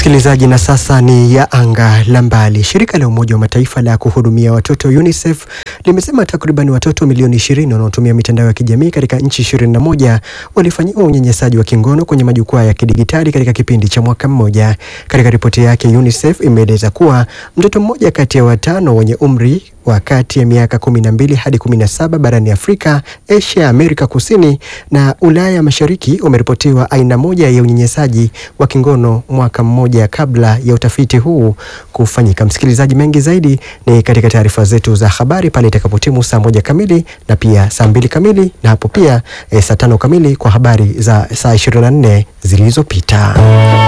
Msikilizaji, na sasa ni ya anga la mbali. Shirika la Umoja wa Mataifa la kuhudumia watoto UNICEF limesema takriban watoto milioni 20 wanaotumia mitandao ya kijamii katika nchi 21 walifanyiwa unyanyasaji wa kingono kwenye majukwaa ya kidigitali katika kipindi cha mwaka mmoja. Katika ripoti yake, UNICEF imeeleza kuwa mtoto mmoja kati ya watano wenye umri wa kati ya miaka 12 hadi 17 barani Afrika, Asia, Amerika Kusini na Ulaya Mashariki wameripotiwa aina moja ya unyanyasaji wa kingono mwaka mmoja kabla ya utafiti huu kufanyika. Msikilizaji, mengi zaidi ni katika taarifa zetu za habari pale itakapotimu saa moja kamili na pia saa mbili kamili na hapo pia e, saa tano kamili kwa habari za saa 24 zilizopita.